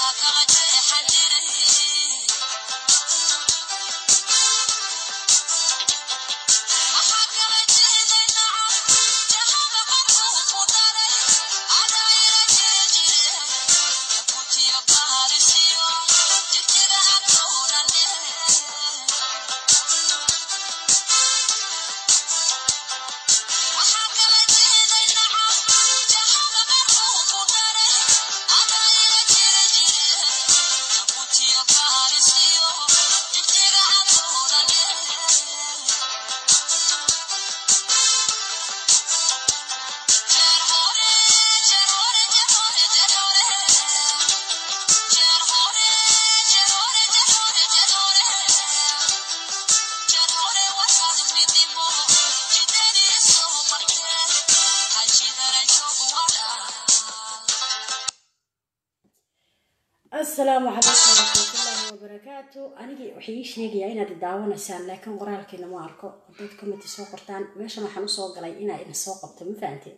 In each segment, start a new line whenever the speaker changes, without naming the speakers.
asalaamu calaykum waraxmatullaahi wabarakaatu anigii waxay ii sheegayaa inaad daawanaysaan laakiin qoraalkiina ma arko dad comity soo qortaan meeshan waxaan usoo galay inaa idin soo qabto ma fahanteen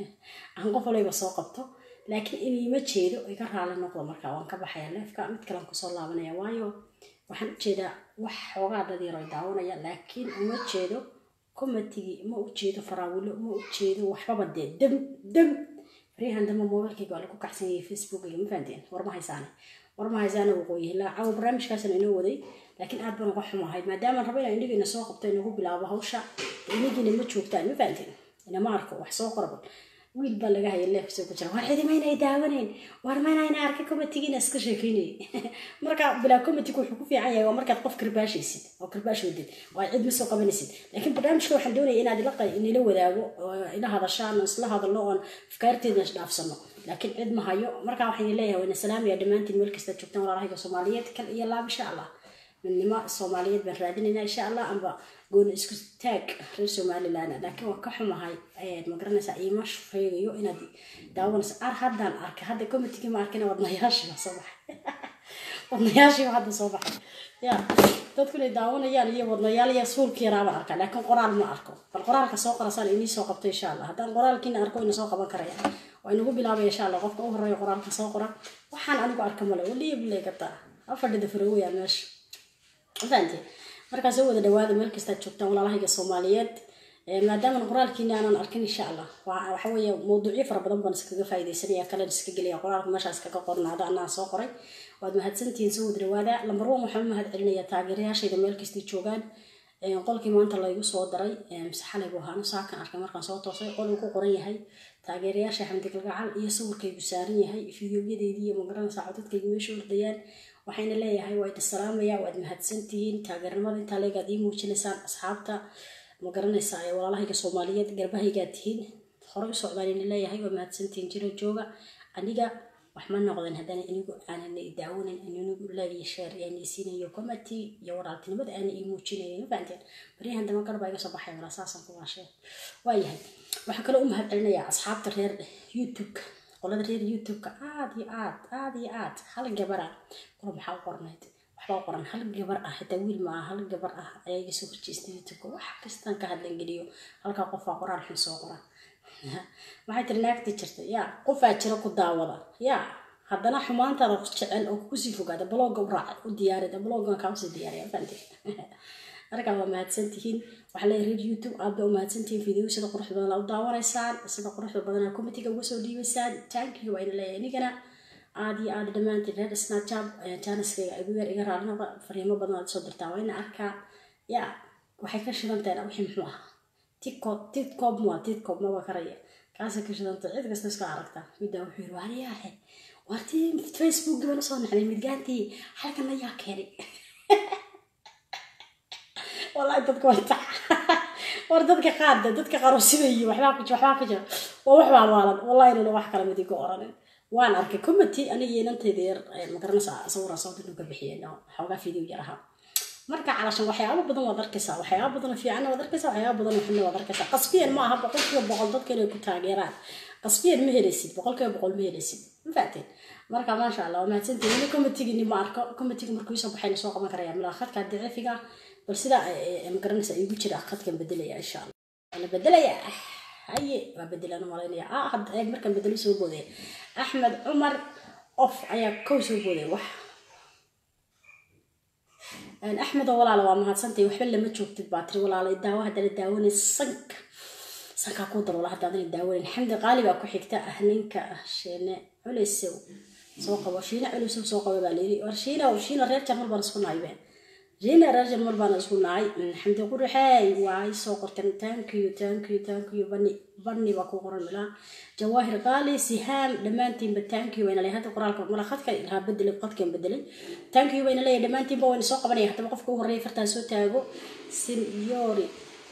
aan qof walayba soo qabto laakiin iniima jeedo iga raali noqdo markaa waan ka baxaya leefka mid kalean kusoo laabanaya waayo waxaan ujeedaa wax xoogaa dad yar ay daawanaya laakiin uma jeedo comitigii ma ujeedo faraawilo ma ujeedo waxbaba dee dam dam faryahan dambe mobilkayga waa lagu kacsan yahay facebook iyo ma fahanteen warma haysaane warma haysaane waqooyi ilaa caawa barnaamijkaasna inoo waday laakiin aad baan uga xumahay maadaama raba inaan indhigiina soo qabto inagu bilaabo hawsha inigiina ma joogtaan ma fahanteen inama arko wax soo qorban wiil baa laga haya leefkasoo ku jira war cidimayna ay daawanayn war maynayna arka comitigiina iska sheekeynayay marka bilaa comitiga wuxuu ku fiican yahay waa markaad qof karbaashaysid oo karbaash wadid oo aad cid ma soo qabanaysid laakiin barnaamijka waxaan doonaya inaad inila wadaago oo ila hadashaan oo isla hadalno oon afkaarteeda isdhaafsano laakiin cid ma hayo marka waxaan leeyahay waana salaamaya dhammaantiin meel kasta joogtaan walaalahayga soomaaliyeed kal iyo laab insha allah midnimo soomaaliyeed baan raadinaynaa insha allah amba gooni isku taag reer somalilan laakiin waan ka xumahay ma garanaysaa iima sheegayo inaad daawanayso ar haddaan arkay hadda comitigii ma arkina wadnayaashiiba soo baxay wadnayaashiiba hadda soo baxay ya dadku inay daawanayaan iyo wadnayaal iyo suulkii yaraabaan arkaa laakiin qoraal ma arko bal qoraalka soo qorasaan inii soo qabto insha allah haddaan qoraalkiina arko ina soo qaban karaya waa inagu bilaabaya insha allah qofka u horeeya qoraalka soo qora waxaan anigu arka male waliya bilay gataa afadhida farowaya meesha fahanti markaa soo wada dhawaada meel kastaad joogtaan walaalahayga soomaaliyeed maadaama qoraalkiina aanan arkin insha allah waxa weeye mawduucyo fara badan baan iskaga faaidaysanaya kalen iska gelaya qoraalka meeshaas kaga qornaada anaa soo qoray waad mahadsantihiin soo wada dhawaada lambar one waxaan u mahad celinaya taageerayaashayda meel kastay joogaan qolkii maanta laygu soo daray mise xalaybu ahaanu saakan arkay markaan soo toosay qol uu ku qoran yahay taageerayaasha xamdi galgacal iyo sawirkaygu saaran yahay fideoyadeedii iyo magaranaysaa codadkaygu meesha ordayaan waxayna leeyahay waa idin salaamaya waad mahadsantihiin taageernimada intaa leegaad ii muujinaysaan asxaabta ma garanaysaa ee walaalahayga soomaaliyeed garbahaygaad tihiin hore u socdaan ina leeyahay waa mahadsantihiin jiro jooga aniga wax ma noqdeen haddana inigu aanan daawanan inigu laagiyo sheer aan siinayo comity iyo walaaltinimada aana ii muujinayo ma fahanteen baryahan dama garbaa iga soo baxay walaa saasan ku waashee waayahay waxaan kaloo u mahad celinayaa asxaabta reer youtube qolada reer youtube-ka aad iyo aad aad iyo aad hal gabara qolo maxaa u qornayd waxbaa qoran hal gabar ah xitaa wiil ma ah hal gabar ah ayaa iga soo horjeesta youtube-ka wax kastaan ka hadlan geliyo halkaa qofaa qoraan xun soo qora maxay tiri naagtii jirta yaa qofaa jira ku daawada yaa haddana xumaantaada jecel oo kusii fogaada blogga u raaca u diyaarida bloggan kaa usii diyaariya fante markaa waa mahadsantihiin waxaa leeyahay reer youtube aad baa u mahadsantihiin video sida quruxda badan u daawanaysaan sida quruxda badan comitiga uga soo dhiibaysaan tankiga waa ina leeyahay inigana aad iyo aad dhammaantiin reer snatchab janiskayga igu yar iga raalinaba fariimo badan aad soo dirtaa waa ina arkaa yaa waxay ka shidantahen wixii muxuu ahaa tikop tikop mua tikop maba karaya kaasay ka shidanta cid kasta iska aragtaa middaa wuxuu yiri waariyaahe waartii facebook baan usoo naxday midgaantii halkan ayaa keenay wallahi dadka waa tax war dadka qaar de dadka qaar oo sidayi waxbaa ku waxbaa ku jira waa wax baalwaalan wallahi inuna wax kale mid iga oranin waan arkay comity aniga inantayda yar magaranaysaa sawiraan soo dinu ka bixiyeen xoogaa video yar ahaa marka calashan waxyaabo badan waad arkaysaa waxyaabo badan fiicanna waad arkaysaa waxyaabo badan xunna waad arkaysaa qasbiyan ma aha boqolkiiba boqol dadka inay ku taageeraan qasbiyan ma helaysid boqolkiiba boqol ma helaysid ma fahateen marka maasha allah waa mahadsantihin ini commitigini ma arko commitigi markuu isoo baxayna soo qaban karaya milaa khadka daciifiga bal sidaa magaranaysa igu jira khadkan bedelaya insha allah waana bedelaya haye waa bedelaan malaynaya ah hadda eeg markaan bedelo soo boodaya axmed cumar qof ayaa kow soo booday wax axmedoo walaala waa mahadsantay waxba lama joogtid baa tiri walaala daawo haddana daawanay sanka sankaa kuu daloola haddaadan daawanin xamdi qaali baa ku xigta ah ninka sheene culeysow soo qabo shiina culeysow soo qabo baa layiri war shiina shiina reer jarmal baan isku nahay be shiina reer jarmal baan isku nahay xamdi qurixey waay soo qorteen thank you thank you thank you bani bani baa ku qoran milaa jawaahir qaali sihaam dhammaantiinba thank you wayna leeyahay hadda qoraalka mala khadka ilaa bedelay qadkan bedelay thank you wayna leeyahay dhammaantiinba wayna soo qabanaya haddaba qofka ugu horreeya fartaa soo taago sinyoori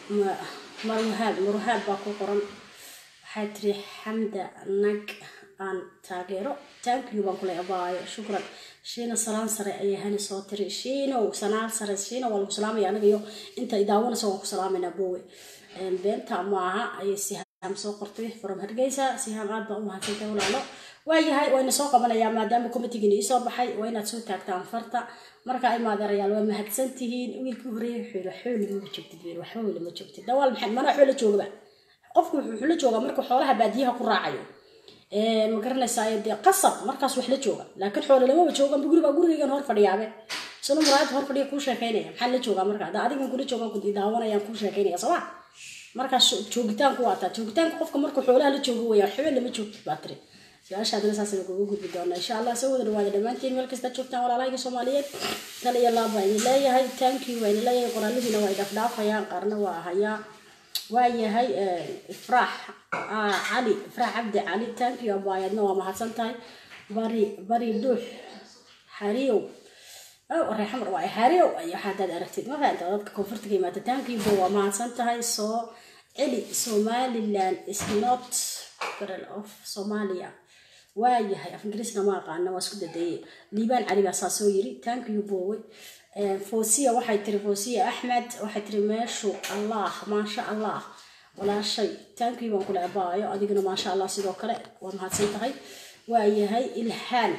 marwahaab marwahaab baa ku qoran waxaa tiri xamda nag aan taageero thank you baan kuley abaayo shukran shiina salaan sare ayay hani soo tiri shiinow sanaan sare shiina waa lagu salaamaya anaga iyo inta idaawanaysa waan ku salaamaynaa bowe beenta maaha ayay sihaam soo qortay from hargeysa sihaam aad baa u mahadsantay walaalo waayahay wayna soo qabanayaa maadaama committeegiina iisoo baxay waa inaad soo taagtaan farta marka ay maadeerayaal waa mahadsan tihiin wiilkii horeeyay xoolo xooli ma joogtid wiil waxba weli ma joogtid dawaal maxay mana xoolo joogaba qofku wuxuu la joogaa marka xoolaha baadiyaha ku raacayo ma garanaysaa dee qasab markaas wax la jooga laakiin xoolo lamaba joogan guriga gurigaygan hor fadhiyaabe sunu muraayad hor fadhiya kuu sheekeynaya maxaa la joogaa marka ada adigan kula joogan ku daawanayaan kuu sheekeynaya sooma markaas joogitaanku waa taa joogitaanka qofka marka xoolaha la joogo weyaan xubin lama joogtid baa tiri su-aashaadana saasaynu kugu gudbi doonaa insha allah soo wada dhawaada dhammaantiin meel kasta joogtaan walaalahayga soomaaliyeed tal iyo laab baa idin leeyahay tanki waa idin leeyahay qoraalihiina waa idhafdhaafayaan qaarna waa hayaa waa yahay ifraax cali ifraax cabdi cali tanki abaayaadna waa mahadsan tahay bari bari dhuux xariyow reexamar waa xariyow iyo hadaad aragtid ma fahamta dadka koonfurta ka yimaada tankiiba waa mahadsan tahay soo celi somaliland is not federal of somalia waayahay af ingiriisna ma aqaana waa isku dadeeye liibaan cali baa saa soo yiri tankiyu boowe foosiya waxay tiri foosiya axmed waxay tiri meeshu allah maasha allah walaashay tankiyu baan kula abaayo adigana maasha allah sidoo kale waa mahadsan tahay waayahay ilhaan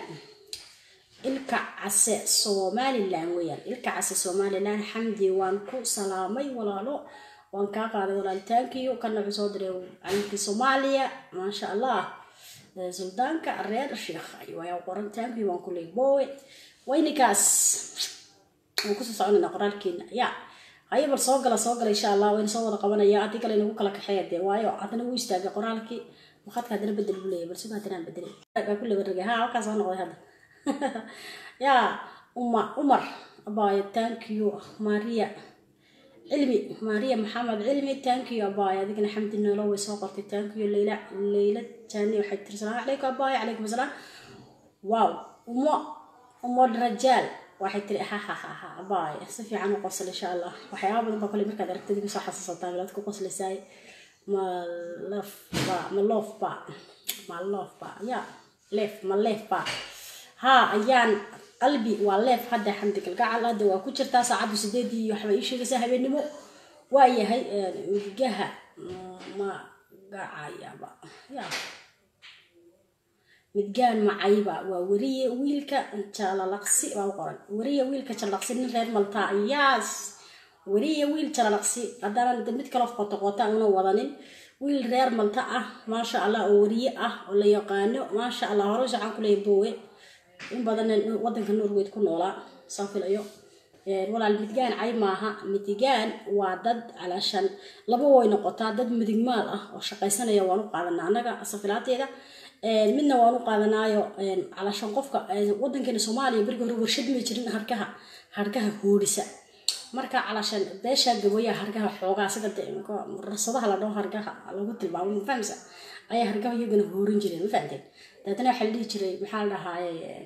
ilka case somalilan weyaan ilka case somalilan xamdi waan ku salaamay walaalo waan kaa qaaday walaalitaankiyo kana wuxuu soo diray calinkii soomaaliya maasha allah suldaanka reer sheekh ayaa qorantaankii waan kuley bowe waynikaas waan kusoo soconayna qoraalkeena ya haye bal soo gala soo gala insha allah wayna soo wada qabanaya haddii kale inagu kala kaxeeya dee waayo haddana wuu istaagay qoraalkii maqadka haddana bedel buu leeyahy bal sidoo haddana aan bedelay baa ku labaragay ha halkaas waa noqday hadda ya uma umar abaayo thank you maria cilmi maria maxamed cilmi tankiyo abaay adigana xamdi noolo way soo qortay tankiyo leyla leyla jani waxay tiri salaamu calaykum abaay calaykum asalaam wow umo umo rajaal waxay tiri hahahaha abaay si fiican u qosl insha allah waxyaaba badan baa kole markaad aragtid iga soo xasuusataa milaad ku qoslaysaay ma lafba ma loofba ma loofba ya leef ma leefba ha ayaan qalbi waa leef hadda xamdi galgacal hadda waa ku jirtaa saacaddu sideedii iyo waxbay ii sheegaysaa habeennimo waa yahay midgaha magacayaba ya midgaan macayba waa weriye wiilka jalalaqsi baa u qoran weriye wiilka jalalaqsi nin reer maltaa yaas weriye wiil jalalaqsi haddana mid kale qoto qota una wadanin wiil reer malta ah maasha allah oo weriye ah oo la yaqaano maasha allah hore socaan kuleeya boowe in badan wadanka norweyd ku noolaa saan filayo walaal midgaan cay maaha midigaan waa dad calaashan laba way noqotaa dad midigmaal ah oo shaqaysanaya waan u qaadanaa annaga safilaateeda midna waan u qaadanaayo calaashan qofka wadankeena soomaaliya berigi hore warshad ma jirin hargaha hargaha hoorisa marka calaashan beeshaa gaboyaa hargaha xoogaa sida rasadaha la dhaho hargaha lagu tilmaamo mafahmsa ayaa hargaha iyagana hoorin jireen ma fahamteen dabeetana waxaa la dhihi jiray maxaa la dhahaaye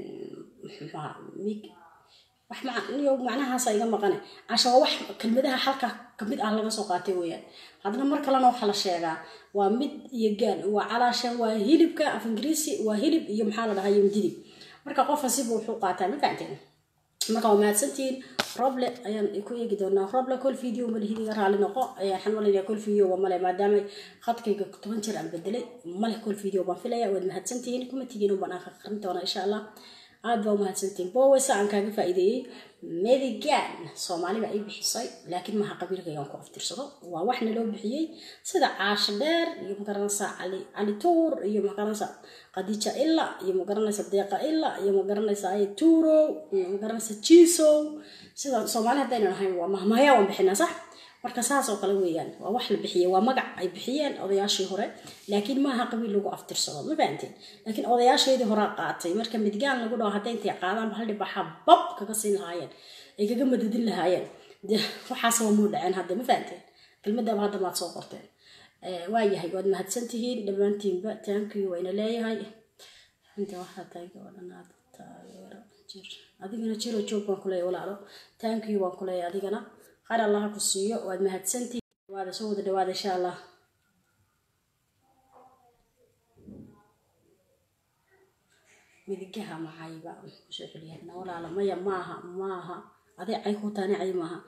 wax niyo macnahaasa iga maqane casha waa wax kelmadaha halka kamid ah laga soo qaatay weeyaan haddana mar kalena waxaa la sheegaa waa mid iyo gaan waa calaashan waa hilibka af ingiriisi waa hilib iyo maxaa la dhahaa iyo mididib marka qofka siba wuxuu qaataa ma fahamteen marka waa mahadsantihiin roble ayaan ku eegi doonaa roble kol video malihidiga raali noqo waxaan malaynayaa kol video waa male maadaama khadkayga toban jeer aan bedelay male kol video baan filaya waad mahadsantihiin kuma tigiin ubaan aan aqrin doonaa insha allah aada baa umahadsantiin bowesa aan kaaga faa'iideeyey medigan soomaali baa ii bixisay laakiin maha qabiilkaygaan ku aftirsado waa waxna loo bixiyey sida caasho dheer iyo magaranaysa cali cali tuur iyo magaranaysa khadiija illa iyo magaranaysa deeqa illa iyo magaranaysa ay tuurow iyo magaranaysa jiisow sida soomaali haddaynan ahayn waa mahmahyaa waan bixinaa sax marka saas oo kale weeyaan waa wax la bixiyey waa magac ay bixiyeen odayaashii hore laakiin maaha qabiil lagu aftirsado ma fahanteen laakiin odayaasheedii horaa qaatay marka midgaan lagu dhaho hadday intay qaadaan hal dhibaxa bab kaga siin lahaayeen ay kaga madadin lahaayeen de waxaas waa muu dhaceen hadda ma fahanteen kelmadaba hadda maad soo qorteen waa yahay waad mahadsantihiin dhammaantiinba taankii wayna leeyahay inta waxaa taagi oo dhan aad taageero jir adigana jiro joog baan kuleeyahay walaalo taankii waan kuleeyahay adigana khayr allaha ku siiyo waad mahadsantihiin dhawaada soo wada dhawaada insha allah midigaha macayba kusoo celiyahna walaala maya maaha maaha aday cay ku taani cay maaha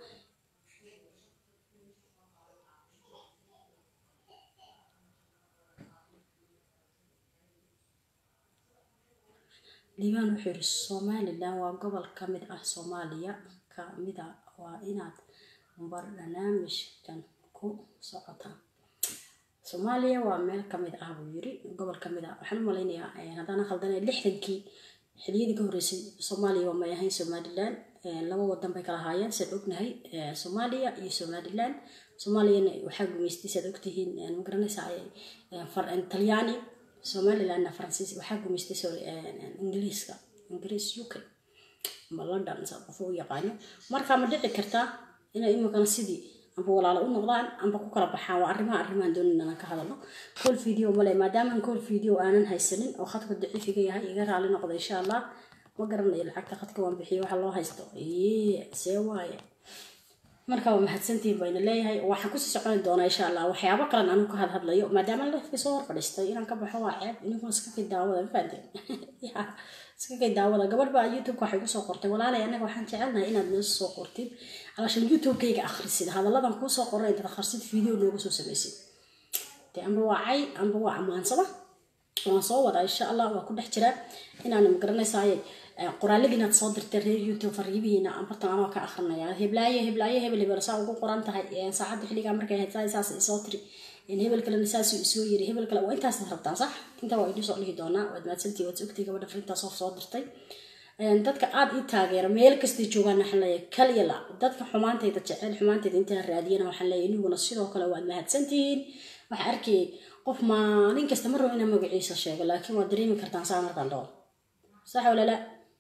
liibaan wuxuu yidhi somalilan waa gobol ka mid ah soomaaliya ka mida waa inaad barnaamijkan ku socotaan soomaaliya waa meel kamid ah buu yiri gobol kamid ah waxaan u malaynayaa haddaan khaldana lixdankii xiliyadii ka horreysay soomaaliya waa may ahayn somalilan laba wadan bay kala haayeen saad ognahay soomaaliya iyo somalilan soomaaliyana waxaa gumaystay saad ogtihiin magaranaysa talyaani somalilandna faransiis waxaa gumaystay sorry ingiliiska ingiriis u k ama london saa qof u yaqaano marka ma dhici kartaa inay imikana sidii amba walaalo u noqdaan amba ku kala baxaan waa arrimaha arrimahan doonin inaan ka hadalno call video male maadaamaan call video aanan haysanin oo khadka daciifiga yahay iga raali noqda insha allah ma garanayo lacagta khadka waan bixiyo waxa loo haysto yee see waaye marka waa mahadsantihiin bayna leeyahay waxaan kusii soconi doonaa insha allah waxyaabo kalen anu ka hadhadlayo maadaama lafkii soo hor fadhiistay inaan ka baxo waa ceeb ininkuna iska kay daawada ma fahanteen iska kay daawada gabadh baa youtubeka waxay kusoo qortay walaalay anaga waxaan jecelnahay inaad noo soo qortid alaashan youtubekayga akhrisid hadalladan kuusoo qoran intaad akhrisid video nooga soo samaysid de amba waa cay amba waa ammaansada waan soo wadaa insha allah waa ku dhex jiraa inaan magaranaysaay qoraalladii inaad soo dirtay reer youtube fariibihiina bartan anoo ka akrinaya heblaaye heblaaye hebel hebel saa ugu qoran tahay saacadda xilligaa markay ahayd saa saas isoo tiri hebel kalena saasuu isoo yiri hebel kale waa intaas rabtaan sax intaa waa idin soo dhihi doonaa waad mahadsantii waad ogtii gabadha frintaas oo soo dirtay dadka aada ii taageera meel kastay joogaan waxaan leeyahay kaliya la dadka xumaantayda jecel xumaantayda intaan raadiyana waxaan leeyahay iniguna sidoo kale waad mahadsantihiin waxaa arkayay qof maalin kasta ma rabo inaan magaciisa sheego laakiin waad dareemi kartaan saa markaan dhawo sax walala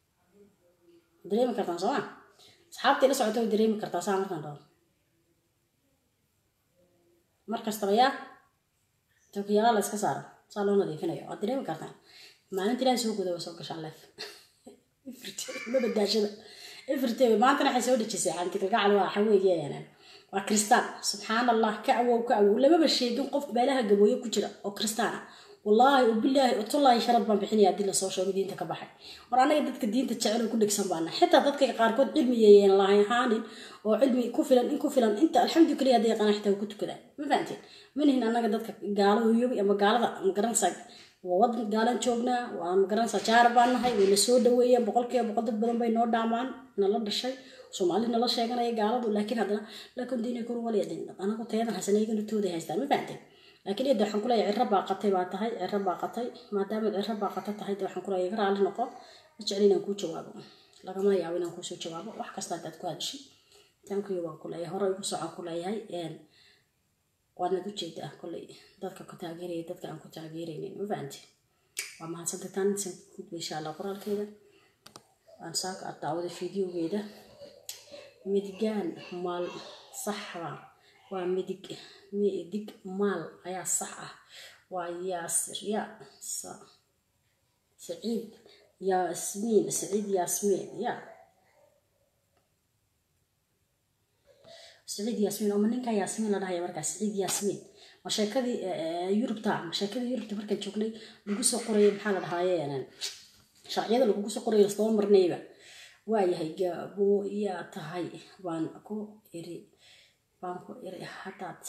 dareemi kartaan sooma asxaabtii la socota way dareemi kartaa saa markaan dhawo mar kastaba yaa tawkiyaala la iska saaro saa loo nadiifinayo waad dareemi kartaan maalinta ilaahay soo guda way soo gashaan leef ma badaashada ifrte maantana waxay soo dhejisay xantikalgacal waa waxa weeye waa kristaan subxaan allah ka awow ka awow lamaba sheegin qof meelaha gabooye ku jira oo kristaan ah wallaahi ubilaahi utullaahi sharad baan bixinaya haddii lasoo sheego diinta ka baxay war anaga dadka diinta jecel oo ku dhegsan baana xitaa dadka qaarkood cilmi yeeyeen lahaanin oo cilmi ku filan in ku filan inta alxamdu kaliya hadday yaqaana xitaa ku tukadaan ma fahanteen manihin anaga dadka gaalo hoyobi ama gaalada magaranaysaa waa wadan gaalan joognaa waa magaranaysaa jaara baan nahay wayna soo dhaweeyeen boqolkiiba boqol dad badan bay noo dhaamaan nala dhashay soomaali nala sheeganaya gaaladu laakiin haddana lakin diinay kun walyadin anagu tayadan haysan iyagana tooday haystaan ma fahanteen laakiin iyada waxaan kuleeyahay ciro baaqatay baa tahay ciro baaqatay maadaama ciro baaqata tahay de waxaan kuleeyahay iga raali noqo ma jecel inaan kuu jawaabo lagama yaabo inaan kuusoo jawaabo wax kasta hadaad ku hadashay tankuyo waan kuleeyahay hore igu socon kuleeyahay waadnad ujeedaa koley dadka ku taageeraya dadka aan ku taageeraynin ma fahanti waa mahadsantay taan san gudba insha allah qoraalkeeda waan saaka aad daawada fideogeeda midigaan maal saxba waa midig midig maal ayaa sax ah waa yaasir ya saciid yaasmiin saciid yaasmiin ya saciid yaasmiin oo ma ninkaa yaasmiin la dhahaya markaa saciid yaasmiin ma sheekadii yurubta ma sheekadii yurubta markaan joognay lagu soo qorayay maxaa la dhahaaye sharciyada lagugu soo qorayo lasdaba marnayba waayahay gaabo yaa tahay baan ku iri baan ku iri haddaad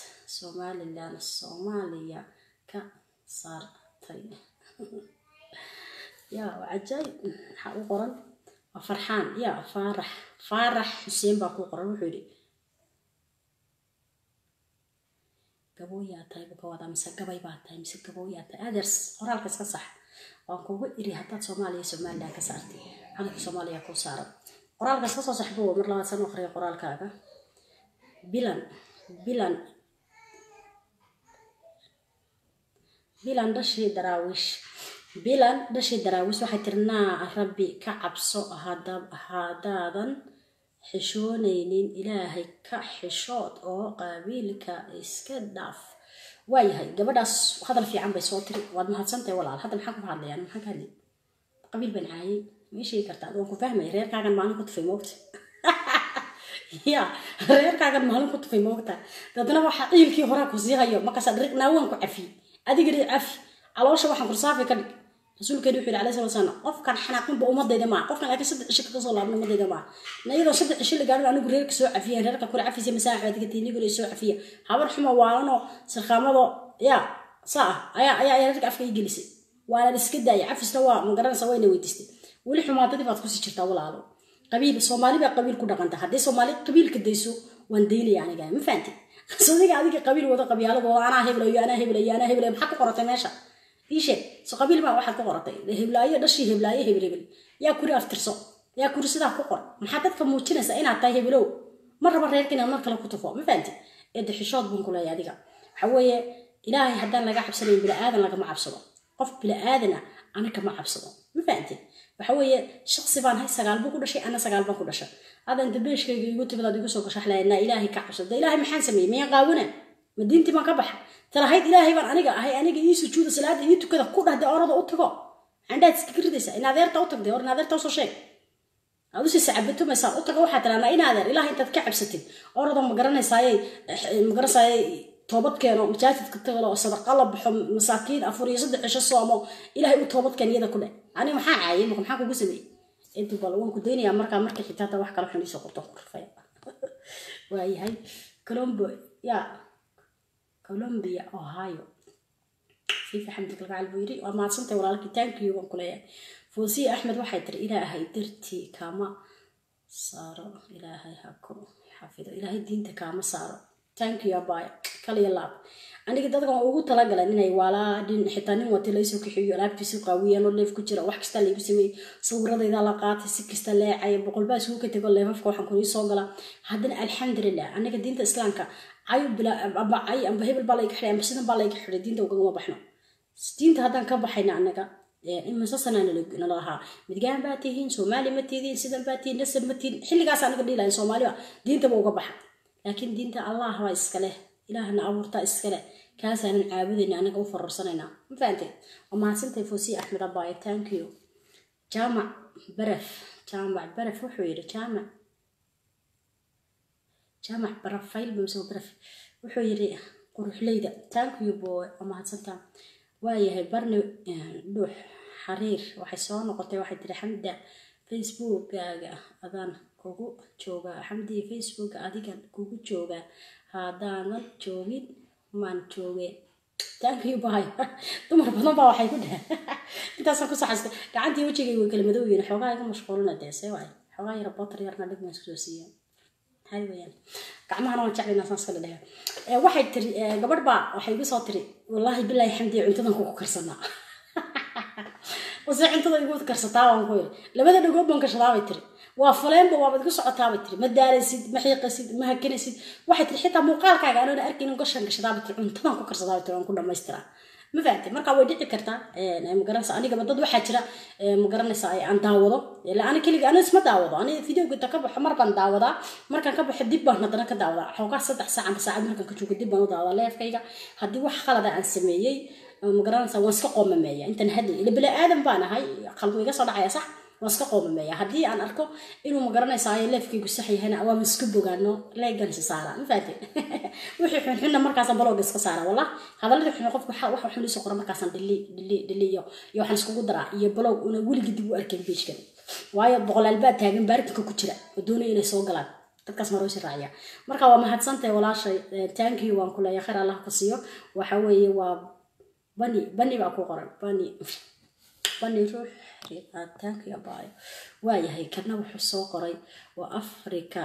somalilan soomaaliya ka saartay ya waa cajaayib maxaa u qoran waa farxaan ya faarax faarax xuseen baa ku qoran wuxuu yidhi gabooyaa tahay buu ka wadaa mise gabay baa tahay mise gabooyaa tahay adeers qoraalka iska sax waan kugu iri haddaad soomaaliya somaliland ka saartay calanka soomaaliya kuu saaran qoraalka iska soo saxbo mar labaad san akhriya qoraalkaaga bilan bilan bilan dhashii daraawiish bilan dhashii daraawiish waxay tiri naa rabbi ka cabso haddaadan xishoonaynin ilaahay ka xishood oo qaabiilka iska dhaaf waayahay gabadhaas hadal fiican bay soo tiri waad mahadsantahay walaal hadda maxaan ku hadlayaan maxaan ka hadlay qabiil baan caayay ma sheegi kartaa waan ku fahmay reerkaagan maalin ku tufay moogta ya reerkaagan maalin ku tufay moogta dadna waxaa ciilkii horaa ku sii hayo markaasaa dhariqnaa waan ku cafiyey adigana cafi caloosha waxaan kursaafi ka dhig rasuulkeeni wuxuu yidhi alayhi salatu wasalam qofkan xanaaqinba ummadayda maa qofkan laakiin saddex cisho kaga soo laabna ummadayda maa na iyadoo saddex cisho la gaadhin anigu reerka soo cafiyeen reerka kule cafisa masaaxa adiga tiinigule soo cafiya habar xumo waalanoo sarqaamado ya saa ah ayaa ayaa ayaa reerka afka ii gelisay waana iska daaya cafisna waa ma garanaysa wayna weydiistay weli xumaatadii baad kusii jirtaa walaalo qabiil soomaali baa qabiil ku dhaqanta haddii soomaali qabiilka dayso waan daynaya aniga ma fahanti sodiga adiga qabiil wada qabyaaladoo anaa heblayo anaa heblayo anaa heblayo maxaa ku qoratay meesha ii sheeg so qabiil baa waxaad ku qoratay heblaayo dhashii heblaayo hebel hebel yaa kuri aftirso yaa kuri sidaa ku qor maxaa dadka muujinaysa inaad tahay hebelow ma raba reerka inaad mar kale ku tufo ma fahanti eedde xishood baan ku leeyahay adiga waxa weeye ilaahay haddaan laga cabsanayn bili-aadan lagama cabsado qof bili-aadana ana kama cabsado ma fahanti waxa weeye shaqsi baan hay sagaal buu ku dhashay ana sagaal baan ku dhashay adan dabeeshkayga igu timid aad igu soo gashax lahaynaa ilaahay ka cabsado ilaahay maxaan sameeyey miyaan qaawina ma diintii baan ka baxa talahayd ilaahay baan aniga ahay aniga ii sujuuda salaada ii tukada ku dhahde orada u tago candhaad iskaga ridaysa in adeerta u tagday or in adeerta usoo sheeg aad usii sacabatumaysaan u tago waxaa tirahnaa in adeer ilaah intaad ka cabsatid orado ma garanaysaaye ma garanaysaayey toobad keeno masaajidka tagalo sadaqa la baxo masaakiin afur iyo saddex cisho soomo ilaahay u toobad keen iyada ku dheh aniga maxaa caayay marka maxaa kugu sameeyey inti bal waan ku daynayaa markaa markii xitaata wax kale xun iisoo qorto kurfay waayahay colombo ya colombia ohio fiifi xamdi kalgacal buu yidhi waa mahadsantay walaalkii taankiyo waan ku leeyahay foosiye axmed waxay tiri ilaahay dartii kama saaro ilaahay ha ku xafido ilaahay diinta kaama saaro taankiyo abaayo kaliya laab aniga dadkan ugu talagalan inay waalaadhin xitaa nin wati laysoo kaxiyo alaabtiisu qaawiyeen oo leef ku jira wax kasta laygu sameeyey sawiradayda la qaatay si kasta leecay boqolbaa isugu ka tego leefafka waxaan kuni soo gala haddana alxamdulilah aniga diinta islaamka cayo bila amba cay amba hebel baa layga xidhay amba sidan baa layga xidhay diinta ugagama baxno diinta haddaan ka baxayna anaga imise sanaa nala lahaa midgaan baa tihiin soomaali ma tihiin sidan baa tihiin nasab ma tihiin xilligaas anaga dhiilahayn soomaaliba diintaba uga baxa laakiin diinta allah baa iskaleh ilaahna abuurtaa iskaleh kaasaanan caabudayna anaga u fararsanaynaa ma fahantay waa mahadsantay foosiye axmed abaaye thank you jaamac baraf jaamac baraf wuxuu yidhi jaamac jaamac barafayl bamsoo baraf wuxuu yidhi quruxleyda thank you boy waa mahadsantaa waayahay barni dhuux xariir waxay soo noqotay waxay tiri xamda facebookkaaga adaan kugu joogaa xamdiya facebooka adigan kugu joogaa haddaanan joogin maan joogeen taankii bahay dumar badan baa waxay ku dhaheen intaasaan ku saxaystay gacantii wejigayga way kala madow yihiin xoogaa iga mashquulina dee see waay xoogaa yara botar yarna dhig maan isku soo siiyeen hay weyaan gacmahana waan jeclaynaa saan iskala dhehe waxay tiri gabadh baa waxay igu soo tiri wallaahi bilaahi xamdiya cuntadan kugu karsanaa wase cuntada igu karsataa waan ku yiri labada dhagood baan kashadaa bay tiri waa faleenba waabad igu socotaabay tiri ma daalaysid ma xiiqasid ma hakanaysid waxay tiri xitaa muuqaalkaaga anoona arkaynin gashan gashadaabay tiri cuntadan ku karsadaabay tiri waan ku dhamaystiraa ma fahamtay marka way dhici kartaa magaranaysa anigaba dad waxaa jira magaranaysa aan daawado ila ani keliga ani isma daawado ani videoga inta ka baxo mar baan daawadaa markaan ka baxo dib baan haddana ka daawadaa xoogaa saddex saac amba saacad markaan ka joogo dib baan u daawadaa leefkayga haddii wax qalada aan sameeyey magaranaysa waan iska qoomameeya intaan hadlay ila bini aadan baan ahay qalbu iga soo dhacaya sax waan iska qoomameeya haddii aan arko inuu magaranaysayo leefkaygu sax yahayna waan iska bogaano leegan isa saara ma fahamtay wixii xunxunna markaasaan balooga iska saara wallah hadalladii xun qofku wax xun isoo qora markaasaan dhili dhili dhili iyo iyo waxaan iskugu daraa iyo baloog una weligii dib u arkayn beejkan waayo boqolaal baa taagan baaritanka ku jira oo doonaya inay soo galaan dadkaas maroosi raaciya marka waa mahadsantahay walaashay taankiyo waan ku leeyahay khayr allah ka siiyo waxa weeye waa bani bani baa ku qoran bani bani ruux africa thank you abayo waayahay kana wuxuu soo qoray waa africa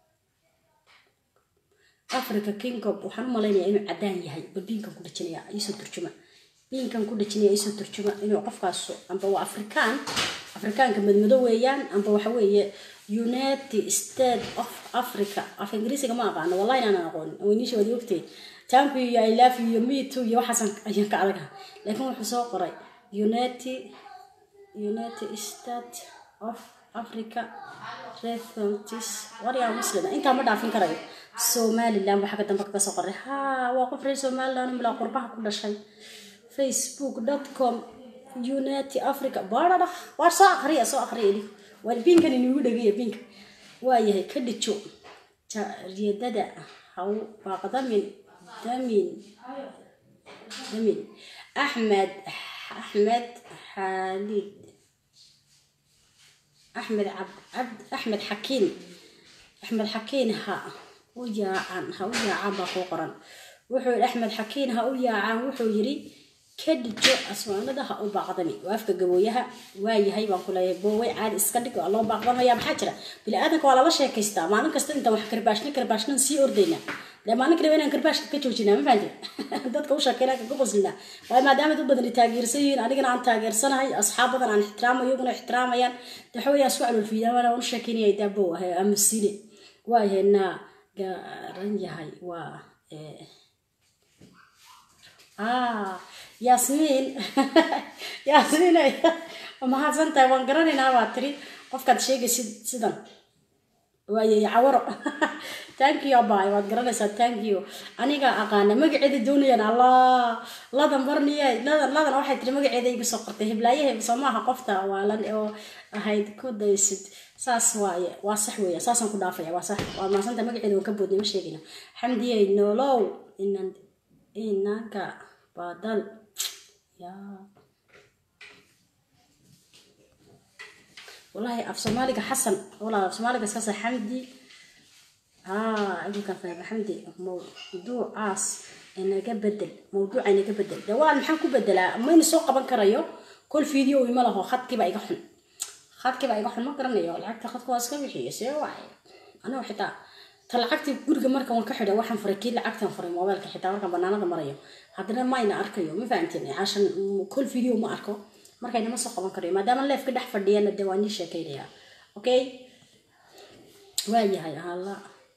africa kingob waxaan u malaynayaa inuu cadaan yahay bal biinkan ku dhajinaya iisoo turjuma biinkan ku dhajinaya iisoo turjuma inuu qofkaas amba waa afrikaan afrikaanka madmado weeyaan amba waxa weeye united state of africa af ingiriisiga ma aqaano wallahi inaanan aqoonin weyniisha waad ogtay tanku iyo i love you iyo me too iyo waxaasan ayaan ka adaga laakiin wuxuu soo qoray united united state of africa refugees waryaa muslim intaa ma dhaafin karayo somaliland baa xagga dambe kaga soo qoray ha waa qof reer somaliland milaa qurbaha ku dhashay facebook com united africa baadhadha waa soo akriya soo akriya ili waa biinkan inugu dhegaya biinka waayahay ka dhijo jariyadada haw baaqdamin damin damin axmed axmed xaalid axmed cabd axmed xakiin axmed xakiin ha u yaacan ha u yaacaan baa kuu qoran wuxuu yidhi axmed xakiin ha u yaacaan wuxuu yidhi ka dhijo asmaanada ha u baaqdami waa afka gabooyaha waayahay baan ku leeyahay booway caadi iska dhig waa loo baaqdamaya maxaa jira bini-aadanka waa lala sheekaystaa maalin kasta intaan wax karbaashna karbaashnan sii ordaynaa dee maalin kaliba inaan karbaashka ka joojinaa ma fahanti dadka u sheekeynaa kaga qoslinaa waayo maadaama dad badan taageersan yihiin anigana aan taageersanahay asxaab badan aan ixtiraamayo iyaguna ixtiraamayaan dee waxa weeyaan isku calolfiidaan waana u sheekeynaya daabow ah amusine waayahay naa garan yahay waa ah yaasmiin yaasmiin mahadsan tahay waan garanaynaa baa tiri qofkaad sheegaysid sidan waayay cawaro thank you abay waad garanaysaa thank you aniga aqaana magaceeda doonayaan allah ladan barniye ladan ladan waxay tiri magaceeda igu soo qortay hiblaayahe soo maaha qofta waalan oo ahayd ku daysid saas waaye waa sax weeya saasaan ku dhaafaya waa sax waa maasanta magaceeda waan ka boodnay ma sheegina xamdiyey nolow inan inanka badal yaa والله af soomaaliga xasan walaa af soomaaliga iskasa xamdi haa iminkaan fahma xamdi mawduucaas inaga bedel mawduuca inaga bedel de waa maxaan ku bedelaa mayna soo qaban karayo kol video ima laho khadkiiba iga xun khadkiiba iga xun ma garanayo lacagta khadka waa iska bixiyo see waay aniga xitaa ta lacagtii guriga marka waan ka xidhay waxaan furay kii lacagtan furay mobailka xitaa markaan banaanada marayo haddana mayna arkayo ma fahamteen cashan kol video ma arko markaynama soo qaban karayo maadaama leefka dhex fadhiyana dee waan ii sheekaynayaa okay waayahay hala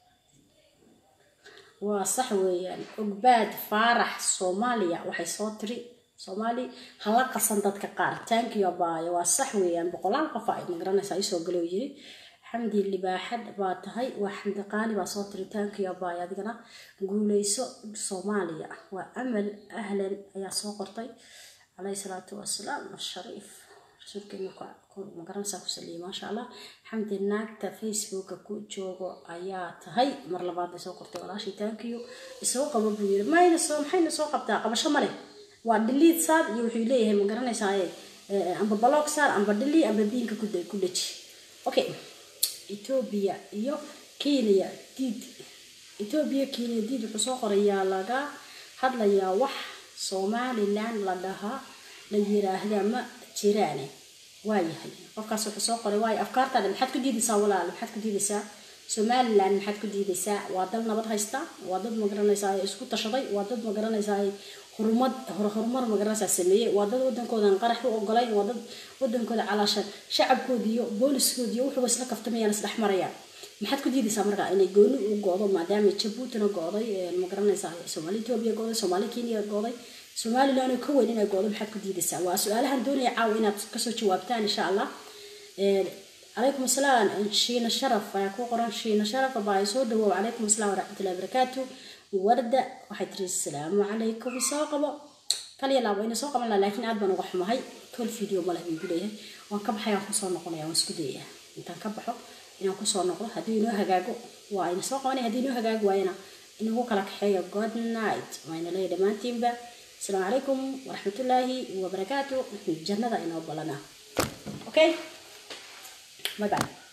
waa sax weeyaan ogbaad faarax soomaaliya waxay soo tiri soomaali hala qasan dadka qaar tankiyo baayo waa sax weeyaan boqolaal qof ay magaranaysaa isoo galo yiri xamdi libaaxad baa tahay waa xamdi qaali baa soo tiri tankiyo baayo adigana guuleyso soomaaliya waa amal ahlan ayaa soo qortay عليه الصلاة والسلام الشريف rasuulkeena magaranaysaa ku saliyay maasha allah xamdi naagta facebooka ku joogo ayaa tahay mar labaad bay soo qortay walaashii taankiyo isoo qabo buu yiri mayna soo maxayna soo qabtaa qabasho ma leh waa dhiliid saar iyo wuxuu leeyahay ma garanaysaa amba baloog saar amba dhili amba biinka ku dhaji okay etoobiya iyo kenya diid etoobiya kenya diid wuxuu soo qorayaa laga hadlayaa wax somaliland la dhahaa la yiraahda ma jiraane waayahay qofkaas wuxuu soo qoray waayo afkaartaada maxaad ku diidaysaa walaal maxaad ku diidaysaa somaliland maxaad ku diidaysaa waa dal nabad haysta waa dad magaranaysaa isku tashaday waa dad magaranaysaa horumad horumar magaranaysaa sameeyey waa dad wadankoodan qarax u ogolayn waa dad wadankooda calaashan shacabkooda iyo booliskooda iyo wuxuuba isla kaftamayaan isdhex marayaan maxaad ku diidaysaa marka inay gooni u go-do maadaama jabuutina go-day magaranaysaa soomaali etoobiya go-day soomaali kenya go-day somaliland oo ka weyn inay go-do maxaad ku diidaysaa waa su-aalahan doonaya caawa inaad kasoo jawaabtaan insha allah calaykum asalaam shiina sharaf ayaa ku qoran shiina sharaf baa soo dhawow calaykum asalaam waraxmatullahi wabarakaatu warda waxay tiri asalaamu calaykum soo qabo kaliya laabo ina soo qaban laha laakiin aad baan uga xumahay tol video ma leh buu igu leeyahay waan ka baxay waan kusoo noqonaya waan isku dayayaa intaan ka baxo inaan kusoo noqdo haddii inoo hagaago waa ina soo qabanaya haddii inoo hagaago waayana inagu kala kaxeeyo good night waayna leeyahay dhammaantiinba asalaamu calaykum waraxmatullaahi wabarakaatu jannada inoo balana okay bye bye